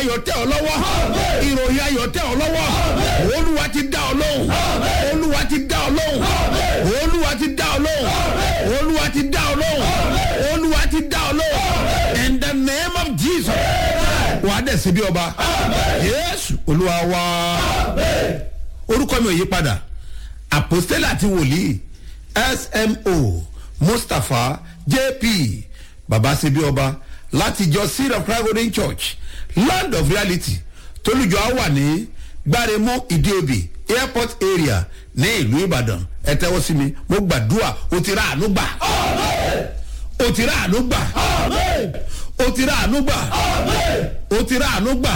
ayọ̀ tẹ̀ ọ́ lọ́wọ́ ìròyìn ayọ̀ tẹ̀ ọ́ lọ́wọ́ olúwa ti dá ọ lóhùn olúwa ti dá ọ lóhùn olúwa ti dá ọ lóhùn olúwa ti dá ọ lóhùn olúwa ti dá ọ lóhùn in the name of jesus wà á dẹ̀ sí bí ọba yéésù olúwa wá orúkọ mi ò yí padà àpòstélà àti wòlíì smo mustapha jp baba ṣe bí ọba láti jọ seed of christ golden church land of reality tolújọ á wà ní gbáremú ìdíobì airport area ní ìlú ìbàdàn ẹ tẹ́wọ́ sí mi mo gbàdúrà o ti rà àánú gbà o ti rà àánú gbà o ti rà àánú gbà o ti rà àánú gbà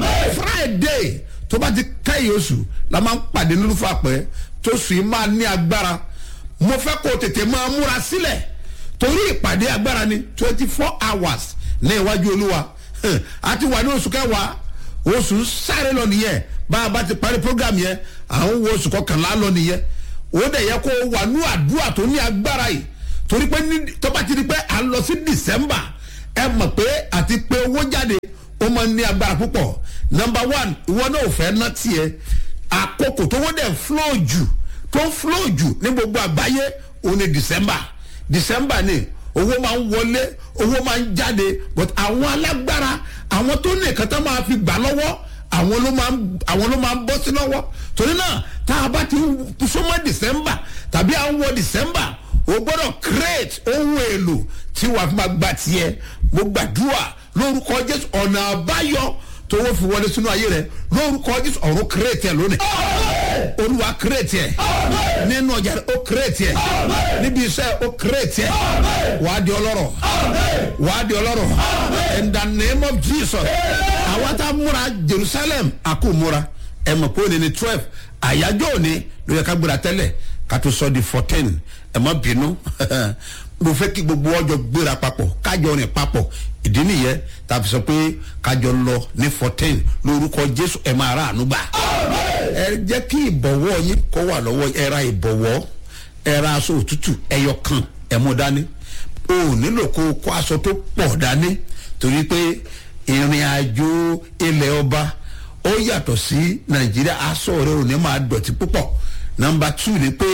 friday tó bá ti kẹ́yìn oṣù la máa ń pàdé nínú fàpẹ́ tó sùn yìí máa ní agbára mo fẹ́ kó o tètè máa múra sílẹ̀ torí ìpàdé agbára ni twenty four hours ní iwájú olúwa a ti wà ní oṣù kẹwàá oṣù sáré lọ nìyẹn bá a bá ti parí program yẹn à ń wo oṣù kọkànlá lọ nìyẹn ó dẹ̀ yẹ kó o wà ní àdúrà tó ní agbára yìí torí pé ní tó bá ti di pé à ń lọ sí december ẹ mọ̀ pé àti pé owó jáde ó máa ń ní agbára púpọ̀ number one ìwọ náà ò fẹ́ ná tiẹ̀ àkókò tó wọ́n dẹ̀ flow jù tó ń flow jù ní gbogbo àgbáyé òun ni december december ni owó máa ń wọlé owó máa ń jáde but àwọn alágbára àwọn tó ní nǹkan tó máa fi gbà lọ́wọ́ àwọn ló máa ń àwọn ló máa ń bọ́ sí lọ́wọ́ torí náà tá a bá ti súnmọ́ december tàbí à ń wọ december o gbọ́dọ̀ create ohun èlò tí wàá fi máa gba tiẹ̀ mo gbàdúrà lórúkọ jésù ọ̀nà àbáyọ tó wọ́n fi wọlé sínú ayé rẹ lórúkọ jésù ọ̀run create ẹ̀ lónìí olúwa create ẹ̀ nínú ọjà rẹ ó create ẹ̀ níbi iṣẹ́ ó create ẹ̀ wàá di ọlọ́rọ̀ wàá di ọlọ́rọ̀ in the name of jesus àwa tá a múra jerusalem a kò múra ẹ mọ̀ pé òní ni twelve àyájọ́ òní ló yẹ ká gbéra tẹ́lẹ̀ ká tó sọ di fourteen ẹ má bínú mo fẹ́ kí gbogbo ọjọ́ gbéra papọ̀ kájọ rìn papọ̀ ìdí nìyẹn tàbí sọ pé kájọ lọ ní fourteen lórúkọ jésù ẹ máa rà àánú gbà. ẹ jẹ́ kí ìbọ̀wọ́ yín kó wà lọ́wọ́ ẹ ra ìbọ̀wọ́ ẹ ra aṣọ òtútù ẹyọ kan ẹ mú dání o ò nílò kó o kó aṣọ tó pọ̀ dání torí pé ìrìn àjò ilẹ̀ ọba ó yàtọ̀ sí nàìjíríà aṣọ rẹ ò ní máa dọ̀tí púpọ̀ nọmba two ni pé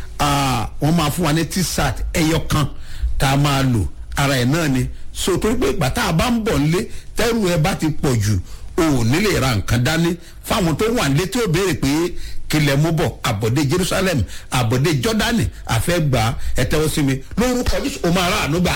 wọ́n máa fún wa ní t-shirt ẹyọ kan tá a máa lò ara ẹ̀ náà ni so torí pé ìgbà tá a bá ń bọ̀ nílé tẹ́rù ẹ bá ti pọ̀ jù o ò ní lè ra nǹkan dání fáwọn tó wà nílé tí ó béèrè pé kílẹ̀ mú bọ̀ àbọ̀dé jerusalem àbọ̀dé jọ́dánì àfẹ́gbà ẹ tẹ́wọ́ sí mi lórúkọ jésù o máa rà àánú gbà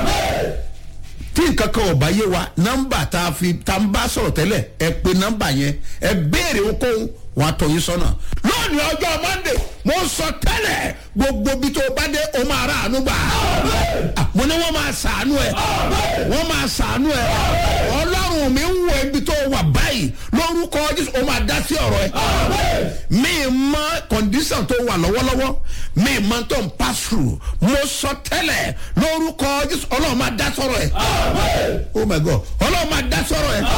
tí nǹkan kan ọ̀bá yé wa nọ́mbà tá a fi tá a bá sọ̀rọ̀ tẹ́lẹ̀ ẹ pe nọ́mbà yẹn ẹ béèrè ohunkóhun wọn á tọ́ yín sọ́nà. lónìí ọjọ́ monday mo sọ tẹ́lẹ̀ gbogbo bí tó bá dé o máa rà àánú gbà. mo ní wọ́n máa sàánú ẹ̀ wọ́n máa sàánú ẹ̀ ọlọ́run mi ń wo ibi tó wà báyìí lórúkọ jésù o máa dá sí ọ̀rọ̀ ẹ̀. mi mọ condition tó wà lọ́wọ́lọ́wọ́ mi mọ tó ń pass through mo sọ tẹ́lẹ̀ lórúkọ jésù ọlọ́run máa dá sọ̀rọ̀ ẹ̀. oh my god ọlọ́run máa dá sọ̀rọ̀ ẹ̀.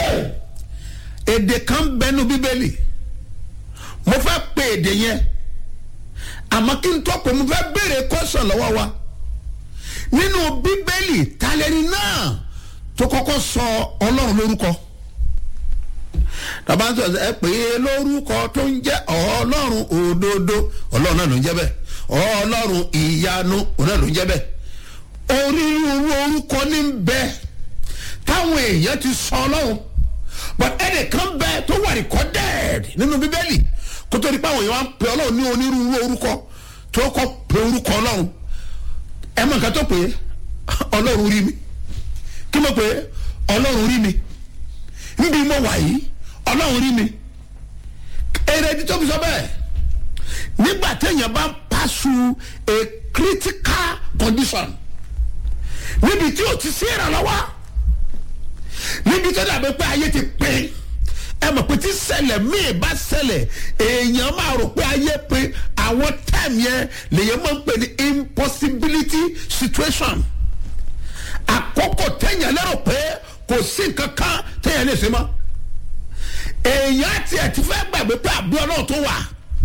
èdè kan bẹnu bíbélì mo fẹ́ pe èdè yẹn àmọ́ kí n tọ́ pé mo fẹ́ béèrè kọ́sàn lọ́wọ́ wa nínú bíbélì talẹ́ni náà tó kọ́kọ́ sọ ọlọ́run lórúkọ tàbá ń sọ ẹ pé lórúkọ tó ń jẹ́ ọlọ́run òdodo ọlọ́run náà ló ń jẹ́ bẹ́ẹ̀ ọlọ́run ìyanu òun náà ló ń jẹ́ bẹ́ẹ̀ onírúurú orúkọ ní ń bẹ táwọn èèyàn ti sọ ọlọ́run but ẹnìkan bẹ tó wà recorded nínú bíbélì kó tó di pé àwọn èèyàn wá ń pe ọlọ́run ní onírúurú orúkọ tó kọ́ pe orúkọ ọlọ́run ẹ mọ nǹkan tó pé ọlọ́run rí mi kí mo pé ọlọ́run rí mi níbi mo wà yìí ọlọ́run rí mi èrè ẹni tó fi sọ bẹ́ẹ̀ nígbà téèyàn bá pass a critical condition níbi tí o ti sí ìrànlọ́wọ́ níbi tó dàbí pé ayé ti pín ẹ mọ̀ pé tí ṣẹlẹ̀ míì bá ṣẹlẹ̀ èèyàn máa rò pé ayé pé àwọn time yẹn lèyàn máa ń pè ní impossibility situation àkókò téèyàn lérò pé kò sí nǹkan kan téèyàn lè ṣe mọ́ èèyàn tiẹ̀ ti fẹ́ gbàgbé pé àbúrò náà tó wà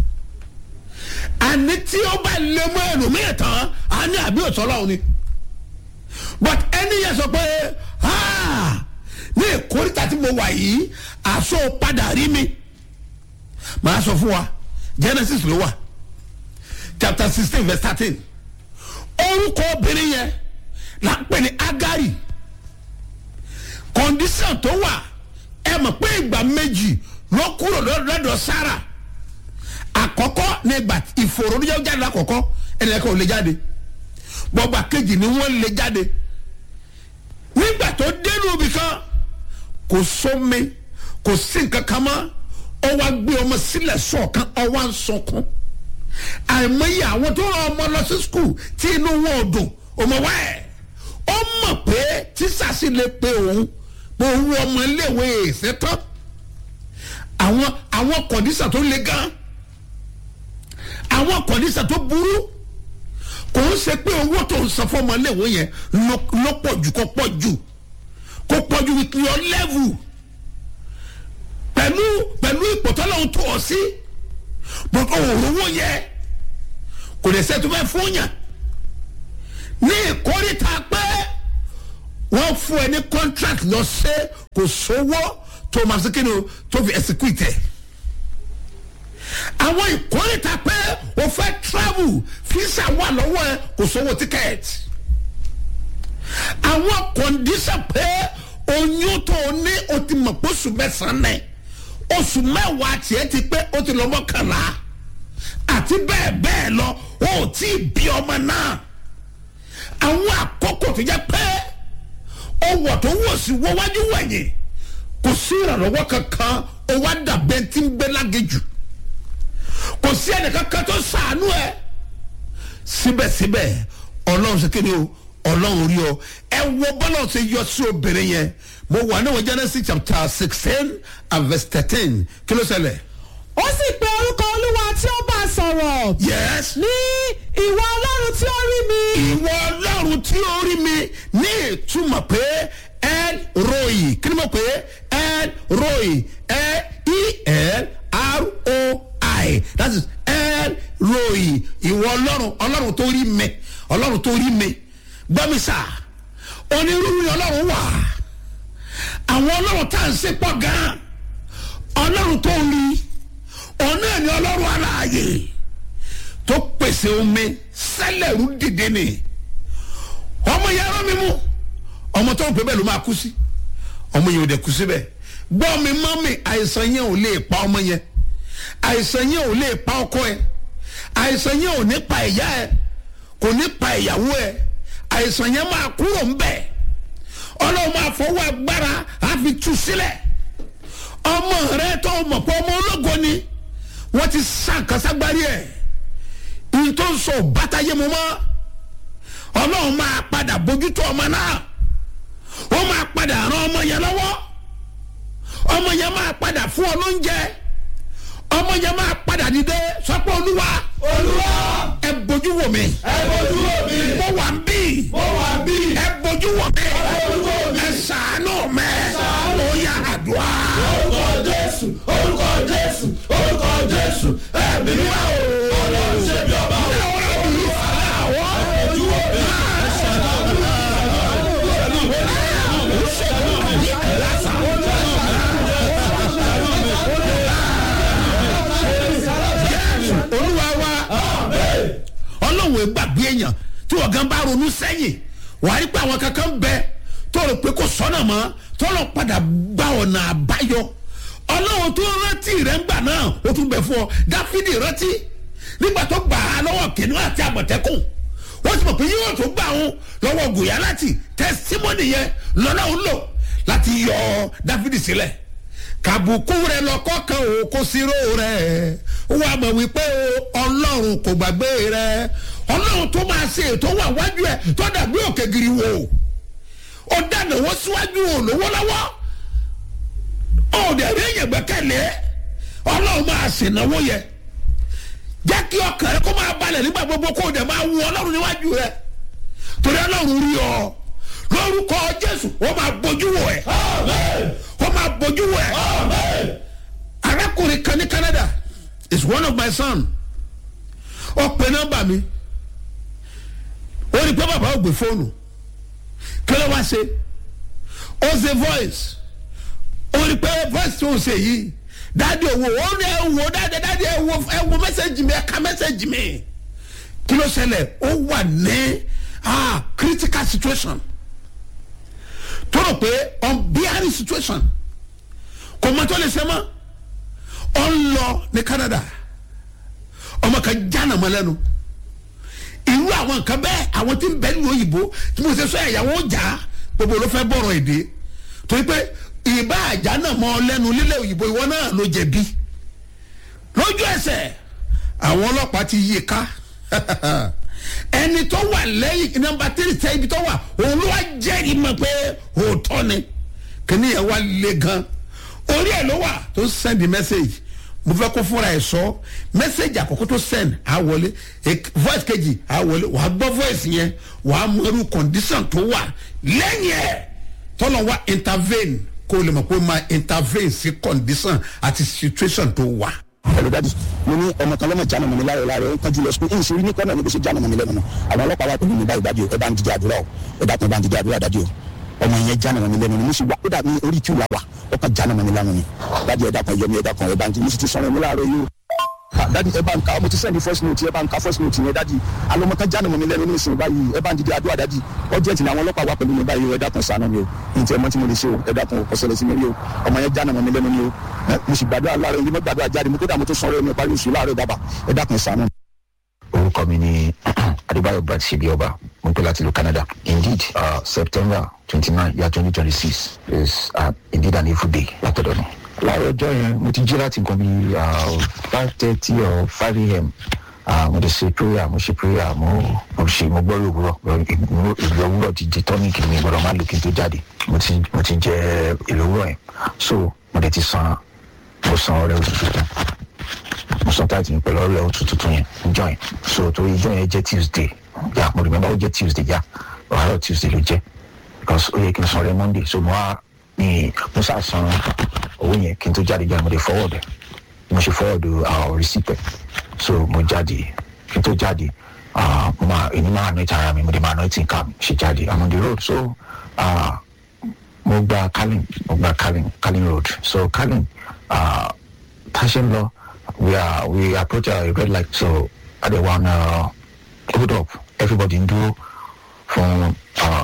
àní tí ó bá lé mọ́ ẹlòmíì tán á ní àbí òtọ́lọ́hún ni but ẹni yẹn sọ pé ní ìkórìtà tí mo wà yìí àṣọ padà rí mi màá sọ fún wa genesis ló wà chapter sixteen verse thirteen orúkọ obìnrin yẹn là ń pè ní agari condition tó wà ẹ mọ̀ pé ìgbà méjì ló kúrò lọ́dọ̀ sára àkọ́kọ́ ní ìgbà ìfòrò oníjẹ́ jáde lákọ̀ọ́kọ́ ẹnì kan ò lè jáde bọ́gbà kejì ni wọ́n lè jáde nígbà tó dénú ibì kan kò sómi kò sí nǹkan kan mọ́ ọ wá gbé ọmọ sílẹ̀ sọ̀kan ọ wá ń sọkún àìmọye àwọn tó rán ọmọ lọ sí skul tí inú wọn ò dùn ọmọ wa ẹ̀ ó mọ̀ pé tíṣà sì lè pe òun pé òun ọmọ iléèwé ìṣẹ́tọ́ àwọn àwọn kọ̀dísà tó le gan àwọn kọ̀dísà tó burú kò ń ṣe pé owó tó ń san fọmọ iléèwé yẹn ló pọ̀ jù kó pọ̀ jù kó pọ̀ jù with your level pẹ̀lú pẹ̀lú ìpòtọ́lọ́hún tó ọ sí bọ́tọ̀ òrówó yẹ kò lè ṣe tó fẹ́ fún yàn ní ìkórìtà pé wọ́n fún ẹ ní contract lọ ṣe kò sówó tó máa ṣe kí ni o tó fi execute ẹ̀ àwọn ìkórìtà pé o fẹ́ travel visa wà lọ́wọ́ ẹ kò sówó ticket àwọn condition pé oyún tó o ní o ti mọ̀ pé oṣù mẹ́sàn-án náà oṣù mẹ́wàá tiẹ̀ ti pé ó ti lọ mọ́kànlá àti bẹ́ẹ̀ bẹ́ẹ̀ lọ ó tí ì bí ọmọ náà àwọn àkókò tó jẹ́ pé ọwọ́ tó wọ̀ sí wọ́wájú wẹ̀yìn kò sí ìrànlọ́wọ́ kankan ó wá dàbẹ́ tí ń gbé lágéjù kò sí ẹnìkankan tó sàánú ẹ síbẹ̀síbẹ̀ ọlọ́run ṣe kéde o ọlọ́run rí ọ ẹ wo bọ́lá ṣe yọ sí obìnrin yẹn mo wà ní wọn genesis chapter sixteen and verse thirteen kí ló ṣẹlẹ̀. ó sì pe orúkọ olúwa tí ó bá a sọ̀rọ̀. yes. ní ìwọ ọlọ́run tí ó rí mi. ìwọ ọlọ́run tí ó rí mi ní ìtumọ̀ pé el roi kí ni mo pè é el roi e l r o i that is el roi ìwọ ọlọ́run ọlọ́run tó rí mi ọlọ́run tó rí mi gbọ́mi sá onírúurú ọlọ́run wà àwọn ọlọ́run tá à ń ṣe pọ̀ gan-an ọlọ́run tó rí ọ̀nà ni ọlọ́run aláàyè tó pèsè omi sẹ́lẹ̀rú dìde ni ọmọ yẹn rán mi mú ọmọ tó ń pè bẹ́ẹ̀ ló máa kú sí ọmọ yẹn ò dẹ̀ kú síbẹ̀ gbọ́ mi mọ́ mi àìsàn yẹn ò lè pa ọmọ yẹn àìsàn yẹn ò lè pa ọkọ ẹ àìsàn yẹn ò ní pa ìyá ẹ kò ní pa ìyàwó ẹ àìsàn yẹn máa kúrò ń bẹ̀ ọlọ́run máa fọwọ́ agbára á fi tú sílẹ̀ ọmọ rẹ tó mọ̀ pé ọmọ ológo ni wọ́n ti sàn káságbárí ẹ̀ ìyí tó ń sọ bàtàyé mu mọ́ ọlọ́run máa padà bójútó ọmọ náà ó máa padà ran ọmọ yẹn lọ́wọ́ ọmọ yẹn máa padà fún ọ lóúnjẹ ọmọ yẹn máa padà dìde sọpọ olúwa olúwa ẹ bójú wò mí ẹ bójú wò mí mo wà ń bí mo wà bí ẹ bójú wò mí bójú wò mí. ẹ sàánú mẹ ó yà àdúrà orúkọ jésù orúkọ jésù orúkọ jésù ẹ̀mí mímọ́ o ọlọ́run ṣe bí ọba o. ojú wo mi. olúwa wa ọlọ́run ẹ gbàgbé èèyàn tí wọ́n gan bá ronú sẹ́yìn wàá rí pé àwọn kankan bẹ tó rò pé kò sọ́nà mọ́ tó lọ padà gba ọ̀nà àbáyọ ọlọ́run tó rántí rẹ̀ ń gbà náà ó tún bẹ fún ọ dáfídì rántí nígbà tó gbà á lọ́wọ́ kìnìún àti àmọ̀tẹ́kùn wọ́n ti mọ̀ pé yóò tó gbà wọn lọ́wọ́ gòyà láti tẹ́símọ́nì yẹn lọ́nà ń lò láti yọ dáfídì sílẹ̀ kàbùkù rẹ lọkọ kan ò kó sírò rẹ wà mọ̀ wípé ọlọ́run kò gbàgbé rẹ ọlọ́run tó máa ṣe ètò wà wájú ẹ tó dàbí òkè gírí wò ó dáná wọ́n síwájú olówó lọ́wọ́ ó dẹ̀ rí èyàn gbẹ́kẹ̀lé ọlọ́run máa ṣènáwó yẹ jẹ́ kí ọkàn rẹ kó máa balẹ̀ nígbà gbogbo kó o dẹ̀ máa wú ọlọ́run níwájú rẹ torí ọlọ́run rí ọ lórúkọ jésù ó máa bójú wò ẹ ó máa bójú wò ẹ arákùnrin kan ní canada is one of my son ó pe nọ́mbà mi ó ní pé bàbá ò gbé fóònù kí ló wá ṣe ó ṣe voice ó rí pé voice tó ń ṣe yìí dáàdi owó ó ní ẹ wo dáàdi dáàdi ẹ wo ẹ wo mẹ́sẹ̀gì mi ẹ ka mẹ́sẹ̀gì mi kí ló ṣẹlẹ̀ ó wà ní ah critical situation tó rò pé unbearable situation kò mọ tó lè ṣe mọ́ ọ ń lọ ní Canada ọmọ kan jáná mọ́ lẹ́nu irú àwọn nǹkan bẹ́ẹ̀ àwọn tí ń bẹ nínú òyìnbó tí mo ṣe sọ ẹ̀yàwó jà gbogbo ló fẹ́ bọ̀rọ̀ èdè torí pé ìbá àjà náà mọ́ ọ lẹ́nu lílẹ̀ òyìnbó ìwọ náà ló jẹ̀bi lójú ẹsẹ̀ àwọn ọlọ́pàá ti yí i ká ẹni tó wà lẹ́yìn nọmba tírì tẹ́ ibi tó wà òun ló wá jẹ́rìí mọ̀ pé òótọ́ ni kíní yẹn wá le gan orí ẹ̀ ló wà tó send message mo fẹ́ kó fúnra ẹ̀ sọ message àkọ́kọ́ tó send á wọlé voice kejì á wọlé wàá gbọ́ voice yẹn wàá mọ irú condition tó wà lẹ́yìn ẹ̀ tọ́lọ̀ wá intervene kó o lè mọ̀ pé o máa intervene sí condition àti situation tó wà. ẹ̀rọ dájú mo ní ọmọ kan lọ́mọ jáná mọ̀ mi láàrọ̀ láàrọ̀ ó ń tọ́jú lọ sukùl ìyìn sí ní kọ́nà ní bó ṣe jáná mọ̀ mi lẹ́nu nù àwọn ọlọ́pàá wà pẹ̀lú mi báyìí dájú ẹ bá ń dìde àdúrà o ẹ dákun ẹ bá ń dìde àdúrà dájú o ọmọ yẹn jáná mọ̀ mi lẹ́nu nù mo sì wá kódà ní orí kí wà wà ó kàn jáná mọ̀ mi lẹ́nu ni dájú ẹ dákun ẹ yọ mi ẹ dákun ẹ bá ń dìde mo sì ti sọ̀rọ̀ mi láàrọ̀ yìí o dadi ẹ bá ń ka ọmọ ti sẹ́ni first note ẹ bá ń ka first note yẹn dadi alọ́mọ kan jáde mọ́ mi lẹ́nu ní ìsìn báyìí ẹ bá ń dìde àdúrà dadi ọjọ́ ìtìlẹ̀ àwọn ọlọ́pàá wà pẹ̀lú mi báyìí o ẹ dákun ṣàánú mi o ní ti ẹ mọ́ tí mo lè ṣe o ẹ dákun o ọ̀sẹ̀lẹ̀ sí mi rí o ọmọ yẹn jáde mọ́ mi lẹ́nu ni o mo sì gbàdúrà láàárọ̀ yìí mo gbàdúrà jáde mo kódà mo tó sọ̀rọ̀ mi parí oṣù láàárọ̀ bàbá ẹ dákun ṣàánú. orúkọ mi ni adébáyọ̀ brad ṣebíọba mo ń pè láti ìlú canada indeed uh, september twenty nine year twenty twenty six is uh, indeed an evil day látọ̀dọ̀ mi láàárọ̀ ọjọ́ yẹn mo ti jí láti nǹkan bíi five thirty or five a.m. mo ti ṣe prayer mo ṣe prayer mo mo ṣe mo gbọ́ ìlòwúrọ̀ ìlú òwúrọ̀ ti di tọ́níkì mi gbọ́dọ̀ má lò kí n tó jáde mo ti mo ti jẹ ìlòwúrọ̀ yẹn so mo dẹ̀ ti san mo san ọrẹ oṣù tuntun mo san táàtì mi pẹ̀lú ọrẹ oṣù tuntun yẹn ìjọ yẹn so torí ìjọ yẹn jẹ́ tuesday yà mo remember ó jẹ́ tuesday yà ọ̀hárọ̀ tuesday ló jẹ́ because ó yẹ kí n san ọrẹ monday so mo wá ní mo sá san owó yẹn kí n tó jáde jáde mo lè forward ẹ mo ṣe forward our receipt ẹ so mo jáde kí n tó jáde mo máa èmi máa ná ìta ara mi mo dé máa ná ìtì nǹkan mi ṣe jáde i'm on the road so uh, mo gba calling mo gba calling calling road so calling uh, tá a ṣe ń lọ we are we approach a red light so adé wa na hold up everybody ń dúró fún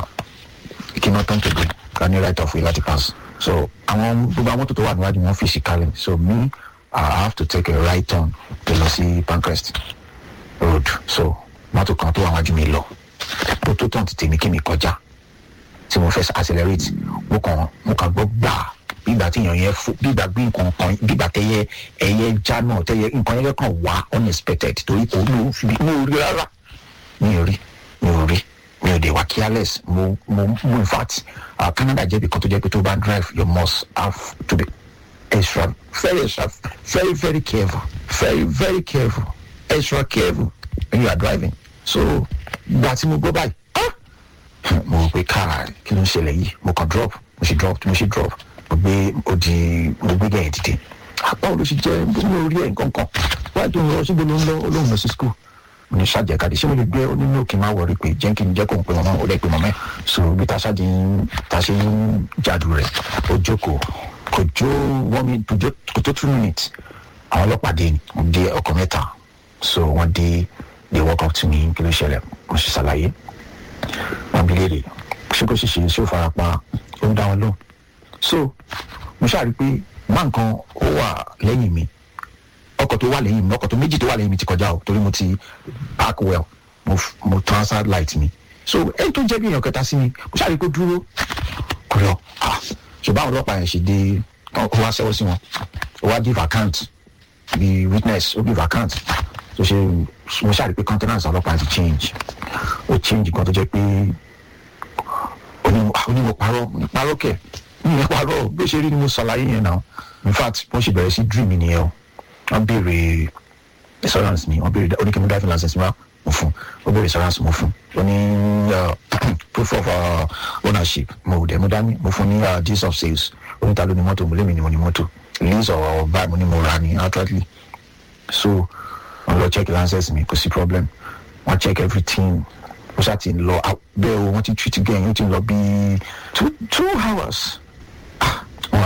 kí n náà tán kéde ká ní right of way láti pass so àwọn gbogbo àwọn mọ́tò tó wà níwájú wọn fèsì calling so me i have to take a right turn to lọ sí pancrest road so mọ́tò kan tó wà wájú mi lọ tó tó tán ti tèmi kí mi kọjá tí mo fẹ́ accelerate mo kàn mo kàn gbọ́ gbà bígbà tí èèyàn yẹn fò bígbà bí nǹkan kan bígbà tẹyẹ ẹyẹ já náà tẹyẹ nǹkan yẹn kàn wá unexpected torí kò ní o fi mi ò rí rárá mi ò rí mi ò rí mi ò dé wá careless mo mo mo in fact uh, canada jẹ́ bí kan tó jẹ́ pé tó bá drive you must have to be extra very extra very very careful very very careful extra careful when you are driving so gba tí mo gbọ́ báyìí ah mo rò pé káà kí ló ń ṣẹlẹ̀ yìí mo kàn drop mo ṣe drop mo ṣe drop mo gbé odi mo gbé gẹ̀yìn dìde apá olóṣì jẹ́ mo rí ẹ̀ nǹkan kan wáyé tó ń lọ síbi ló ń lọ olóhùn lọ sí school ní ṣàjẹkadì ṣé mo lè gbé onínú òkè máa wọrí pé jẹ́ kí n jẹ́ kó n pe mọ́mọ́ ó lè pe mọ́mọ́ ẹ̀ so bí ta ṣáàjì ta ṣe ń jàdù rẹ̀ ó jókòó kò jó one minute kò tó two minutes àwọn ọlọ́pàá dé ni wọ́n dé ọkọ̀ mẹ́ta so wọ́n dé they walk up to me kí ló ṣẹlẹ̀ mo ṣe ṣàlàyé wọ́n bí léèrè ṣé kò ṣe ṣe ṣé ó fara pa ó ń dá wọn lóhùn so mo ṣáà rí i pé má nǹkan ó wà lẹ́yìn mi ọkọ̀ tó wà lẹ́yìn mi ọkọ̀ tó méjì tó wà lẹ́yìn mi ti kọjá o torí mo ti park well mo mo transfer light mi so ẹni tó jẹ́ bí èèyàn kẹta sí mi mo ṣáà rí i pé dúró kò lọ ah ṣùgbọ́n àwọn ọlọ́pàá yẹn ṣe dé ó wá sẹ́wọ́ sí wọn ó wá give account bí witness ó give account tó ṣe mo ṣáà rí i pé countenance ọlọ́pàá ti change ó change kan tó jẹ́ pé onímọ̀ parọ́ parọ́ kẹ̀ ní parọ́ bí ó ṣe rí ni mo ṣàlàyé yẹn náà in fact wọ́n ṣe bẹ̀rẹ̀ sí dream mi nìyẹn o wọ́n béèrè insurance mi wọ́n béèrè oníkèmí driving license mi wá mo fún wọ́n béèrè insurance mo fún ó ní proof of uh, ownership mo dẹ̀ mo dání mo fún ní uh, deeds of sales oníta ló ní mọ́tò mo lémi ni mo ní mọ́tò lease or buy mo ní mo ra ní outrightly so wọ́n lọ check license mi kò sí problem wọ́n check everything ó ṣáà ti lọ bẹ́ẹ̀ o wọ́n ti treat again ó ti lọ bíi two two hours wọ́n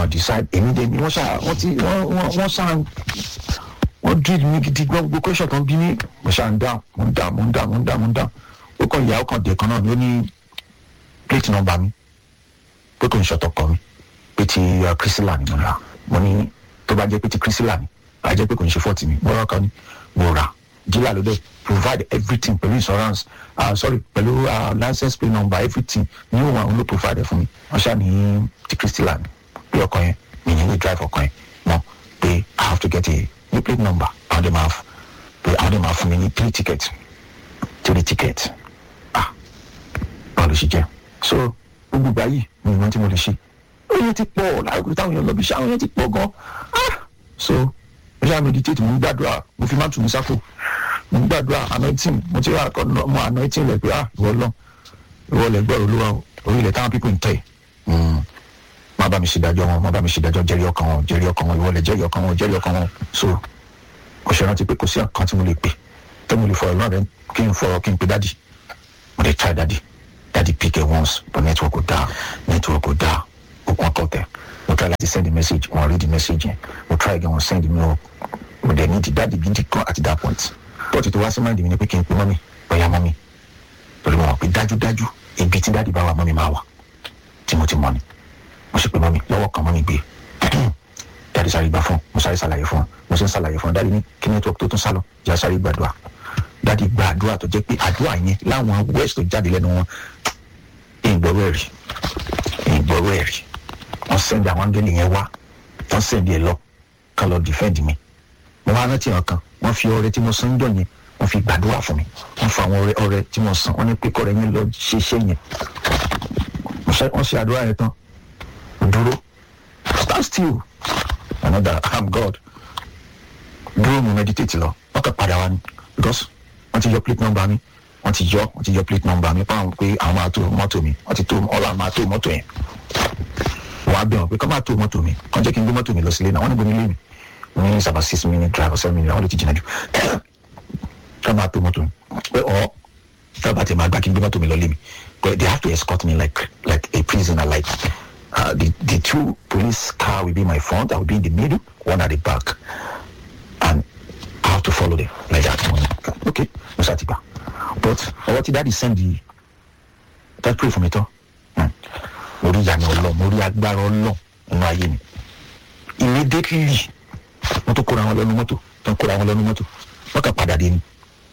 wọn decide èmi dé ni wọ́n ṣá wọ́n ti wọ́n wọ́n wọ́n ṣá wọ́n drill mi gidi gbọ́ gbogbo question tó ń bí mi mo ṣá ń dá mo ń dá mo ń dá mo ń dá mo ń dá ó kàn ìyá ó kàn dé kan náà ni ó ní plate number mi pé kò ń ṣọtọ̀ kọ mi pé ti uh, Priscilla ni mo rà mo ní tó bá jẹ́ pé ti Priscilla ni a jẹ́ pé kò ń ṣe fọ́ọ̀tì mi mo rà kan ni mo rà dílà ló dé provide everything pẹ̀lú insurance uh, sorry pẹ̀lú uh, license plate number everything ní òun àwọn ló provide fún mi wọ́n ṣáà ní ti Priscilla ni pé ọkọ yẹn mi ní lè drive ọkọ yẹn mọ́ pé I have to get a new plate number àwọn dẹ̀ máa f- pé àwọn dẹ̀ máa fún mi ní three tickets three tickets ah báwo ló ṣe jẹ́ so gbogbo ìgbà yìí mi ìwọ̀n tí mo lè ṣe oye ti pọ̀ láìpẹ́ táwọn èèyàn lọ bí iṣẹ́ àwọn èèyàn ti pọ̀ gan ah so mo ṣáà meditate mo ń gbàdúrà mo fi má tù mí sáfò mo ń gbàdúrà anointing mo ti rà kọ́ mọ anointing rẹ̀ pé ah ìwọ lọ ìwọ lẹ gbọ́rọ̀ olúwa o orí ilẹ̀ táwọn people ń tẹ̀ Mm. má bá mi ṣèdájọ́ wọn má bá mi ṣèdájọ́ jẹ́rìí ọkàn wọn jẹ́rìí ọkàn wọn ìwọ lẹ jẹ́rìí ọkàn wọn jẹ́rìí ọkàn wọn so mo ṣe rántí pé kò sí àkàn tí mo lè pè tó mo lè fọ̀rọ̀ náà rẹ kí n fọ̀rọ̀ kí n pe dádì mo lè try dádì dádì pick it once but network kò dáa network kò dáa òkun ọkọ tẹ mo try láti send the message wọn read the message yẹn mo try again wọn send me o mo dẹ̀ ní ti dádì gidi kan at that point but tó wá sí mind mi ni pé kí n pe mọ́mí bóyá mọ́mí torí mo mọ̀ pé dájúdájú ibi tí dádì bá wà mọ́mí máa wà tí mo ti mọ̀ ni mo sì pe mọ́mí lọ́wọ́ kan mọ́mí gbé dáàdi sáré gbà fún mo sáré ṣàlàyé fún mo sì ń ṣàlàyé fún dáàdi ní kí network tó tún sálọ ìyá sáré gbàdúrà dáàdi gba àdúrà tó jẹ́ pé àdúrà yẹn láwọn west tó jáde lẹ́nu wọn ìgbọ̀rọ̀ ẹ̀rí ìgbọ̀rọ̀ ẹ̀rí wọ́n sẹ́ndì àwọn áńgẹ́lì yẹn wá wọ́n sẹ́ndì ẹ̀ lọ ká lọ defend mi mo wá rántí ọ̀kan wọ́n fi ọrẹ tí mo san jọ yẹn wọ́n fi gbàdúrà fún mi wọ́n fa àwọn ọrẹ ọrẹ tí mo san wọ́n ní pé kọ́rẹ́ yẹn lọ ṣe iṣẹ́ yẹn Mo ṣe- wọ́n ṣe àdúrà yẹn tán mo dúró stand still another i'm god dúró mo meditate lọ wọ́n kàn padà wá ní because wọ́n ti yọ plate number mi wọ́n ti yọ wọ́n ti yọ plate number mi fáwọn pé àwọn máa tó mọ́tò mi wọ́n ti tó ọ̀la máa tó mọ́tò yẹn wọ́n á bẹ̀ wọ́n pé kọ́ máa tó mọ́tò mi kàn jẹ́ kí n gbé mọ́tò mi lọ sílé náà wọ́n ní gbóni lé mi ní sábà six minute drive or seven minute àwọn ló ti jìnnà jù kọ́ máa tó mọ́tò mi pé ọ̀ sábà tẹ̀ máa gbá kí n gbé mọ́tò mi lọ lé mi but they have to escort me like like a prisoner like uh, the the two police car will be my front I will be in the middle one at the back and I have to follow them like that one okay mo ṣáà ti gbà but ọwọ́ tí dáàdi send the that pray for me tán hmm, mo rí ìyànà ọlọ́ mo rí agbára ọlọ́ nínú ayé mi immediately wọ́n tó kóra wọn lọ́nu mọ́tò tó ń kóra wọn lọ́nu mọ́tò wọ́n kàn padà dé ni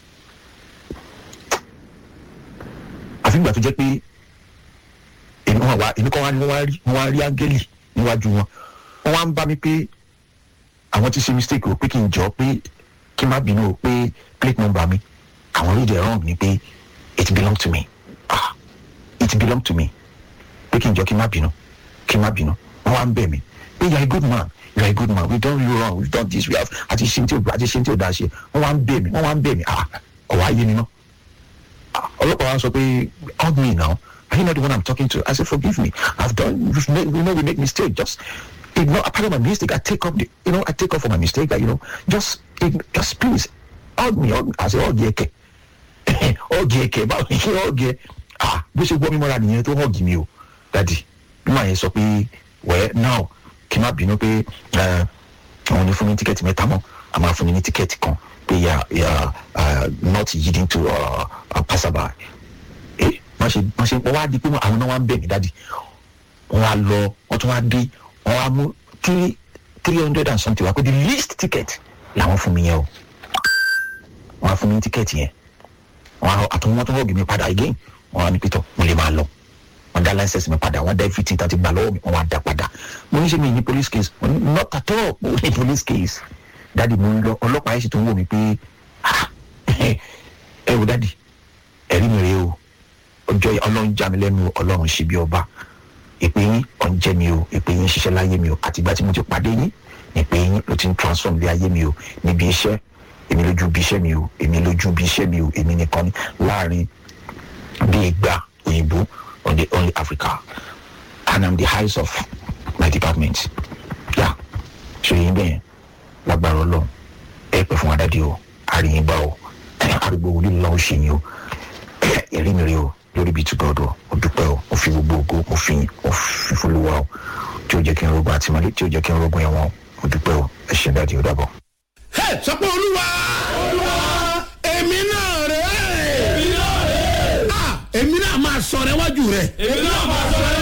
àfi gbà tó jẹ́ pé èmi wọn wá èmi kọ́ wá ní wọ́n wá rí wọ́n wá rí áńgẹ́lì níwájú wọn wọ́n wá ń bá mi pé àwọn ti ṣe mistake o pé kí n jọ pé kí n má bínú o pé plate number mi àwọn read it wrong ni pé it belong to me ah it belong to me pé kí n jọ kí n má bínú kí n má bínú wọ́n wá ń bẹ̀ mí pé you are a good man you are a good man we done you wrong we done this we have àti ṣe tí o àti ṣe tí o dá ṣe wọ́n wá ń bẹ̀ mí wọ́n wá ń bẹ̀ mí ah ọ̀wá ayé mi náà ọlọ́pàá wa sọ pé hug me now are you not the one i'm talking to i said forgive me i've done we've made, we know we make mistake just ignore a part of my mistake i take up the you know i take up for my mistake that you know just ign- just please hug me hug me i say hug yeke hug yeke báwo ni kí hug yẹ ah bó ṣe gbọ́ mi mọ́ra nìyẹn tó hug mi o dadi bí màá yẹn sọ pé well now kí n má bínú pé eh, àwọn ní fún mi ní tíkẹ́ẹ̀tì mẹ́ta mọ́ a máa fún mi ní tíkẹ́ẹ̀tì kan pé yà yà not yielding to uh, uh, passerby eh wọ́n ṣe wọ́n ṣe wọ́n wá di pé àwọn náà wá ń bẹ̀ mí dáàdi wọ́n wá lọ wọ́n tún wá dé wọ́n wá mú three three hundred and something wá pé the least ticket làwọn fún mi yẹn o wọ́n á fún mi ní tíkẹ́ẹ̀tì yẹn wọ́n á àtúntò wọ́n tún hug mi padà again wọ́n á ní pétọ́ mo lè máa lọ wọ́n dá license mi padà wọ́n dá everything tá ti gbà lọ́wọ́ mi wọ́n wá dá padà mo ní ṣe mi ní police case mo ní not at all mo ní police case dáàdi mo ń lọ ọlọ́pàá yẹn sì tó ń wò mí pé ah ẹ wò dáàdi ẹ̀rí mi rèé o ọjọ́ yẹn ọlọ́run já mi lẹ́nu o, ọlọ́run ṣe bí ọba ìpè yín ọ̀njẹ́ mi o ìpè yín ṣiṣẹ́ láyé mi o àtìgbà tí mo ti pàdé yín ìpè yín ló ti ń transform lé ayé mi o níbi iṣẹ́ èmi lójú bí iṣẹ́ mi o èmi lójú bí iṣẹ́ mi o èmi nìkan ní láàrin bí ìgbà òyìnbó on the only Africa and I'm the highest of my department yà ṣe yín bẹ́ẹ̀ lágbára ọlọ́run ẹ pẹ́ fún adádé o àríyìn bá o àrùgbò wòlíì lọ́wọ́ ṣe yín o ẹ̀rí mi rí o lórí bíi túbọ̀ ọ̀dọ̀ mo dúpẹ́ o mo fi gbogbo ògo mo fi mo fi folúwa o tí ò jẹ́ kí n rogun àtìmọ́lé tí ò jẹ́ kí n rogun ẹ̀wọ̀n mo dúpẹ́ o ẹ ṣe dáàdi ó dàbọ̀. Hey, sọ pé olúwa èmi náà rè é èmi náà máa sọ̀rọ̀ iwájú rẹ̀ èmi náà máa sọ